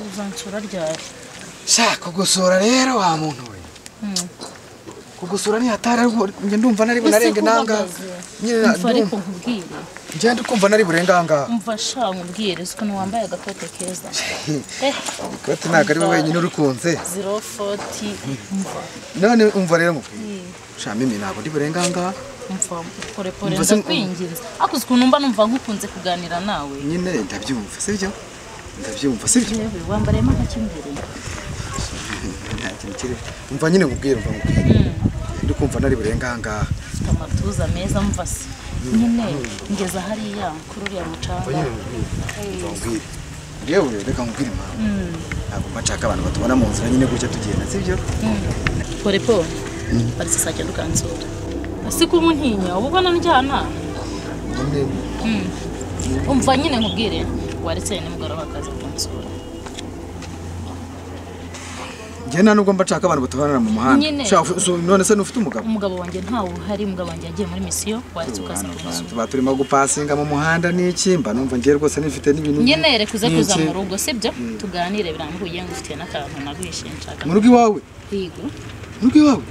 uzansura ryari sha kugusura rero wa muntu we kugusura ntihatari ariko njye ndumva nari bunarenge nangaha Nyine na- umva ariko ndumva- nkubwire ngenda ukumva nari burenge ahangaha umva sha nkubwire si ukuntu wambaye agakote keza eh ikoti ntabwo ari we wenyine urukunze zero foti umva none umva rero mubwire sha mimi ntabwo ndi burenge ahangaha umva porepore Umva se- ndakwinginze ariko uzi ukuntu mba numva ngukunze kuganira nawe nyine ndabyumva sibyo ndabyumva sibyo yewe wambariyemo agakimbere nta kintu kiri umva nyine mubwire umva mubwire ndi kumva nari burenge ahangaha ufite amatuza meza mva se nyine ngeza hariya kuri uriya mucanga mubwire yewe reka mubwire impamvu ntabwo mba nshaka abantu batubona mu nzira nyine gutya tugenda sibyo porepore baretse saa cyenda ukansura si kumuntinya uba ubona njyana nyine umva nyine nkubwire waretse nimugoroba akaza kunsura njye nta nubwo mba nshaka abantu batubonana mu muhanda Nyine. Sha, ufu- usu- none se n'ufite umugabo umugabo wanjye ntawe uhari umugabo wanjye yagiye muri misiyo waretse ukaza kunsura tuba turimo gupasinga mu muhanda n'iki mba numva ngiye rwose nifite n'ibintu nyine reka uze kuza N'iki? mu rugo sibyo tuganire birambuye ngufitiye n'akantu nagwishe nshaka mu rugo iwawe kwiga mu rugo iwawe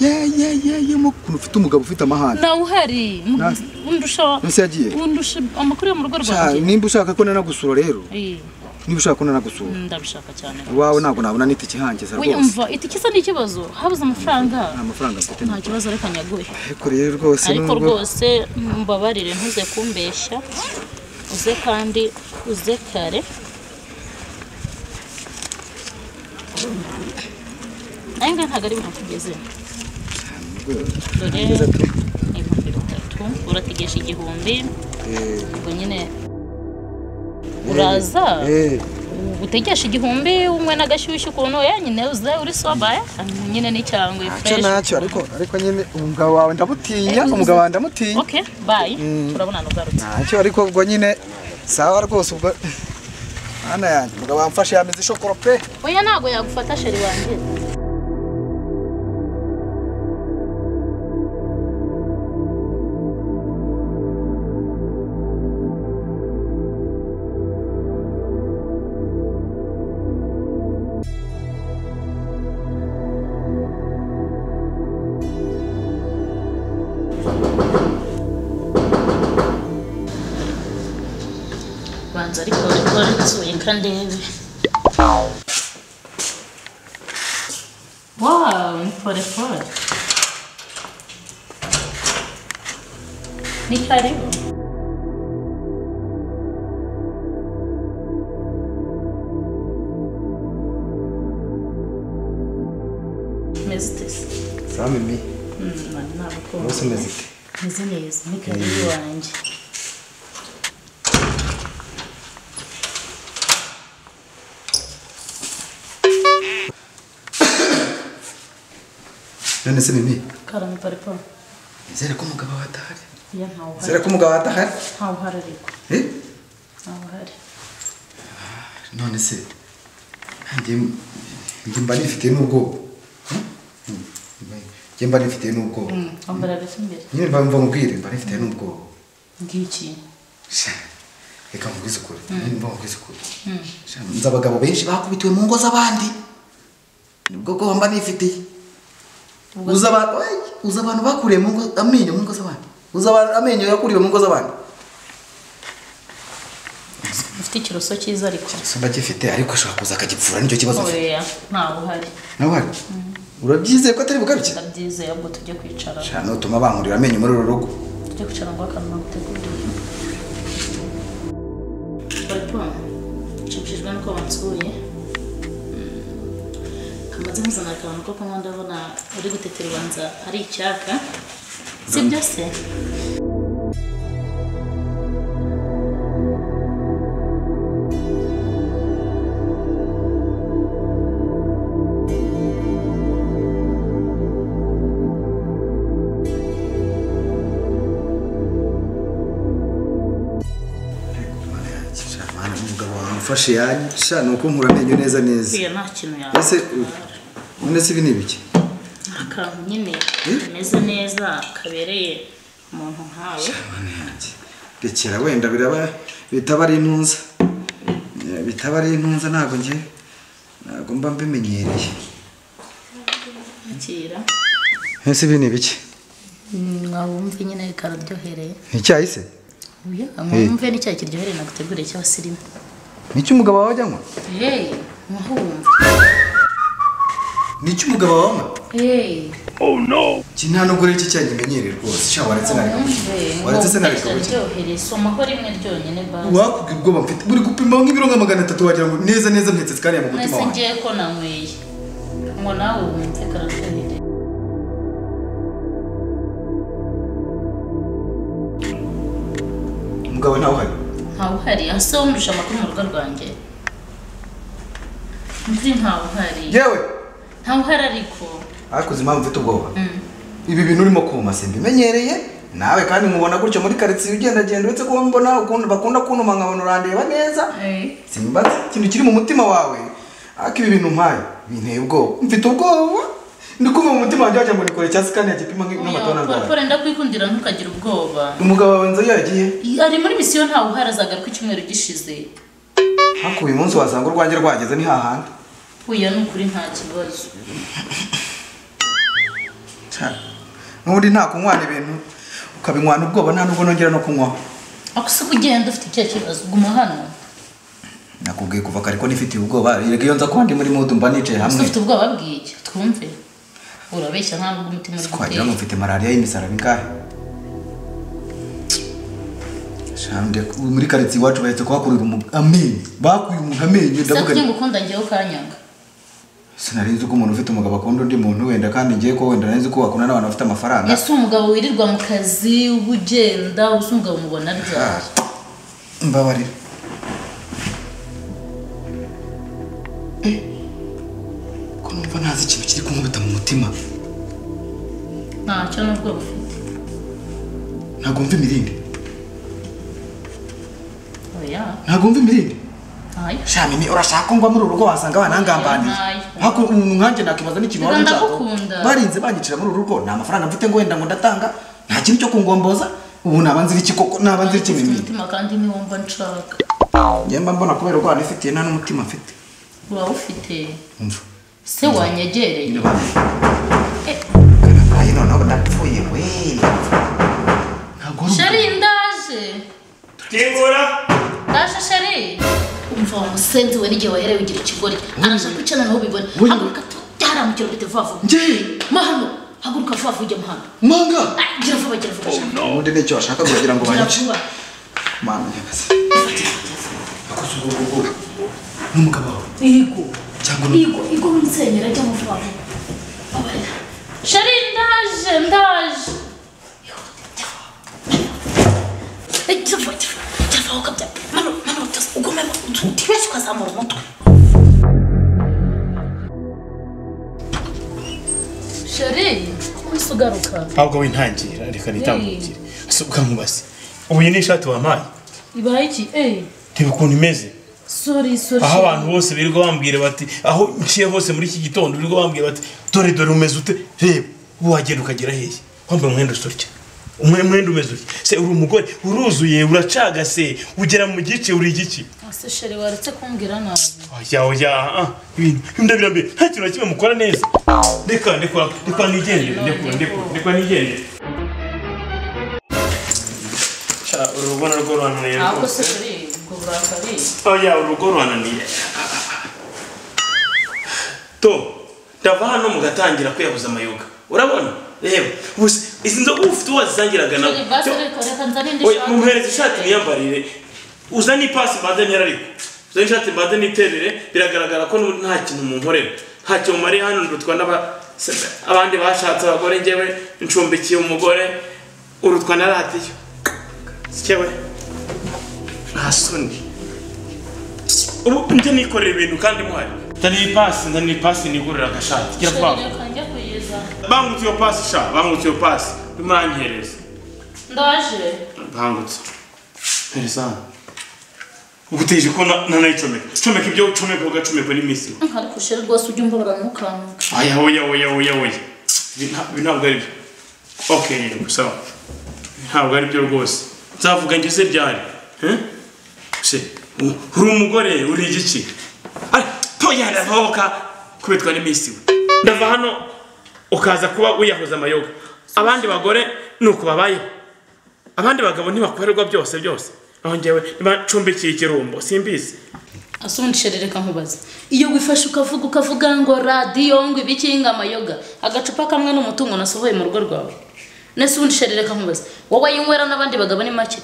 ye ye ye ye mu kuntu ufite umugabo ufite amahane nawe uhari mu- Na- undusha Nonese yagiye? undusha amakuru yo mu rugo Sha, rwanjye nimba ushaka ko nanagusura rero Eh, niba ushaka ko nanagusura ndabishaka cyane iwawe ntabwo nabona n'itike ihangiza Oya, rwose umva itike isa n'ikibazo habuze amafaranga nta mafaranga mfite nta kibazo reka nyaguhe ariko rero rwose ariko nubwo rwose mbabarire ntuze kumbeshya uze kandi uze kare nawe ngaha ntabwo ari ibintu tugeze dore Neza tu. ibihumbi bitatu urategesha igihumbi Eh, ubwo nyine uraza eh, utegesha igihumbi umwe n'agashyushyu ukuntu ya nyine uze uri sobaye nyine n'icyangwe ntacyo fresh ntacyo ariko ariko nyine umugabo wawe ndamutinya Eh, umugabo wawe ndamutinya ok bayi Mm. urabona nugarutse ntacyo ariko ubwo nyine sawa rwose ubwo mwana yanjye umugabo wamfashe yamize ishokoro pe oya ntabwo yagufata sheri wanjye banza ariko ariko nsuye kandebe Wow, ni porefone. Ni karibu. Meze ute se? sawa mimi Mm, ntabwo rwose umeze ute meze neza ni karibu wanjye none se mimi karame pariporo nizere ko umugabo wawe adahari iyo ntawe uhari nizere ko umugabo wawe adahari ntawe uhari ariko Eh? ntawe uhari none se njye njye mba nifitiye n'ubwoba Hmm? njye mba nifitiye n'ubwoba wambara agasa imbere nyine mba mva mubwire mba nifitiye n'ubwoba ngiki Sha, reka mubwize ukuri nyine mba mubwize ukuri Sha, nzi abagabo benshi bakubitiwe mu ngo z'abandi nibwo bwoba mba nifitiye uzi abantu oya, uzi abantu bakuriye mu ngo amenyo mu ngo z'abandi uzi abantu amenyo yakuriwe mu ngo z'abandi ufite ikiroso cyiza ariko so ndagifite ariko ashobora kuza akagipfura nicyo kibazo ufite oya ntawe uhari nawe hari urabyizeye ko atari bugarukire ndabyizeye ubwo tujye kwicara Sha, nutuma bankurira amenyo muri uru rugo tujye kwicara ngo akantu naguteguriye bariko nshimishijwe nuko bansuye Mm, kamaze nkuzana akantu ko kunywa ndabona uri gutetera ubanza ari icyaka si byose Sha, mana, umugabo wawe amufashe yanyu sha ni ukunkura amenyo neza neza iyo nta kintu yaba ese u- none se ibi ni ibiki akantu nyine Eh? kameze neza kabereye umuntu nkawe Rekera wenda biraba bitaba ari intuza. bitaba ari intunza ntabwo njye ntabwo mba mbimenyereye akira ese ibi ni ibiki wumve nyine kararyohereye ni icyayi se Oya, mwumve n'icyayi kiryohereye naguteguriye cy'abasirimu ni icy'umugabo wawe ajya anywa heyi nkaho wumva ni icy'umugabo wawe anywa heyi iki nta nubwo rero iki cyayi nkimenyereye rwose sha waretse nareka gukina waretse se nareka gukina kiraryohereye somaho rimwe ryonyine basi wakubwira ubwoba mfite buri gupima nk'ibiro nka magana atatu wagira ngo neza neza mpetse sikariya mu mutima mwese wanjye ngiye ko nanyweye ngo nawe wumve kararyohereye umugabo ntawe uhari ntawe uhari ase wumvisha amakuru mu rugo rwanjye mvi ntawe uhari yewe ntawe uhari ariko hakuze impamvu mfite ubwoba ibi bintu urimo kuma simbimenyereye nawe kandi nkubona gutyo muri karitsiye ugendagenda uretse kuba mbona ukunda bakunda kuntuma nkabona urandeba neza simbaza ikintu kiri mu mutima wawe ariko ibi bintu mpaye binteye ubwoba mfite ubwoba ndi kumva mu mutima wanjye wagira ngo nikore cya sikani yagipima nk'amatona Oya, ndwara polopole ndakwikundira ntukagira ubwoba umugabo wawe nzu yagiye ari muri misiyo ntawe uhari azagaruka icyumweru gishize hakuba uyu munsi wasanga urwanjye rwageze ni hahandi uya ni ukuri nta kibazo n'ubundi nta kunywana ibintu ukabinywana ubwoba nta nubwo nongera no kunywaho akusika ugenda ufite icyo kibazo guma hano nakubwiye kuva kare ko nifitiye ubwoba reka iyo nza kuba ndi muri mudu mba nicaye hamwe ese ufite ubwoba bw'iki twumve urabeshya nta nubwo umutima uri twagira ngo gutera mfite malariya y'imisaraba ingahe Shande, muri karitsiye iwacu bahetse kuhakurira umuntu amenyo bakuye umuntu amenyo se ndavuga kugira nti, ngo ukunda ngewe ukanyanga sinari nzi ko umuntu ufite umugabo akunda undi muntu wenda kandi ngiye ko wenda nari nzi ko wakunda n'abantu bafite amafaranga ese umugabo wirirwa mu kazi uba ugenda usa umugabo mubona ryari mbabarira Eh, ko numva ntazi ikintu kiri kunkubita mu mutima ntacyo nubwo bufite ntabwo mva imirindi oya ntabwo mva imirindi ntayo shamimi urashaka ko ngwa muri uru rugo wasanga banangambaniye Ntayo. haku umuntu nkanjye nakibaza n'ikintu Reka wari ushaka ndagukunda. barinze banyicira muri uru rugo nta mafaranga mfite ngo wenda ngo ndatanga nta kintu cyo kungomboza ubu naba nzira iki koko naba nzira iki ufite mimiri umutima kandi niwumva nshaka njye mba mbona kubera urwana ifitiye nta n'umutima mfite urawufite umva se wanyegereye Eh. karabaye noneho ndapfuye we ntabwo wari shari ndaje Debora! ndaje shari umva wa musenzi we n'igihe waherewe igira ikigori arashaka ko ucana naho ubibona Wowe- haguruka tu byaramukira ubite vuba vuba njye ma hano haguruka vuba vuba ujya mu hano manga Ah, gira vuba gira vuba shaka ubundi nicyo bashaka kugira ngo gira banyice vuba mana nyagasani akoze ubwo bwoko n'umugabo wawe igo cyangwa ni igo igo wimusenyera ajya mu vuba vuba Babarira. shari ndaje ndaje Eh, gira vuba gira vuba gira vuba ukabya mano mano byose ugumemo utibeshye ukazamura umutwe shari wese ugaruka Ahubwo wintangira reka nitambukire. Ese ukamubase. Ubu iyi ni ishati wampaye. ibaye iki eh Reba ukuntu imeze. sorry sorry Aho abantu bose birirwa bambwira bati aho nciye hose muri iki gitondo birirwa bambwira bati dore dore umeze ute reba ubu wagenda ukagera hehe wambaye umwenda usa utya umwe- umwenda umeze utya se uri umugore uruzuye uracagase ugera mu gice uri igice ese shari waretse kumbwira nabi oya oya ah, ibintu ndabirambiye nta kintu na kimwe mukora neza reka reka reka nigendere reka reka reka nigendere Sha, urugo narwo rurananiye ntabwo se rwose shari ubwo burakari oya urugo rurananiye to ndava hano mugatangira kwiyahuza amayoga urabona reba ubu se, izi nzoga uba ufite uwo wazisangiraga nawe shari basi Cyo- reka reka nzane indi Oya, shati mumuhereze ishati niyambarire uzane ipasi mbanze ntera ariko uzane ishati mbanze niterere biragaragara ko n'ubu nta kintu munkorera nta kintu mumariye hano ndutwa n'aba se- abandi bashatse abagore njyewe ncumbikiye umugore urutwa na radiyo sikewe nta soni ubu njye nikorera ibintu kandi muhari nzaniye ipasi nzaniye ipasi nigurira agashati gira vuba shari reka njya kuyeza bangutse iyo pasi sha bangutse iyo pasi bimankereza ndaje ntangutse perezida uguteje ko na- nanayicomeka comeka ibyo ucomeka ugacomeka n'imisiro ariko shari rwose ujya umbabara ntukange aya oya oya oya oya Ibi nta- ibi ntabwo ari byo ok yego sawa Ibi ntabwo ari byo rwose nzavuga ngeze ryari Eh? se u- uri umugore uri igiki ari toya ndavoka kubitwa n'imisi we ndava hano ukaza kuba wiyahuza amayoga abandi bagore ni uku babayeho abandi bagabo ntibakorerwa byose byose aho njyewe ntibacumbikiye ikirumbo simbizi asundishe rero reka nkubaze iyo wifashe ukavuga ukavuga ngo radiyo ngo ibiki ngo amayoga agacupa kamwe ni umutungo nasohoye mu rugo rwawe nasundishe rero reka nkubaze wowe yinywera n'abandi bagabo ni make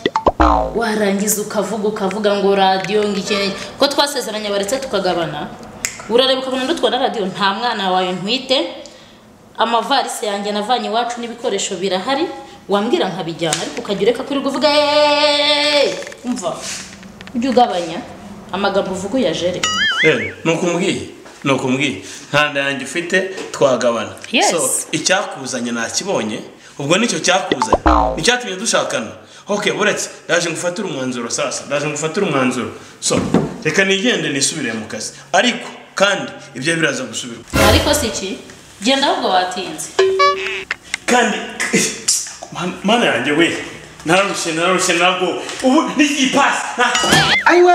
warangiza ukavuga ukavuga ngo radiyo ngo iki n'iki. ko twasezeranye baretse tukagabana urareba ukabona ndutwara radiyo nta mwana wawe ntwite amavarisi yanjye navanye iwacu n'ibikoresho birahari wambwira nkabijyana ariko ukajya ureka kuri kuvuga "Eeeeeeeeeeeeeeeeeeeeeeeeeeeeeeeeeeeeeeeeee!" umva ujye ugabanya amagambo uvuga uyajere ni uko umbwiye ni uko umbwiye nta nda yanjye ufite twagabana Yes. so icyakuzanye nakibonye ubwo nicyo cyakuzanye nicyatumye dushakana ok buretse ndaje ngufatire umwanzuro sasa ndaje ngufatire umwanzuro so reka nigende nisubire mu kazi ariko kandi ibyo biraza gusubirwa ariko si iki genda ahubwo watinze kandi Man- mana yanjye we nararushye nararushye ntabwo ubu ni igipasi nta ayiwe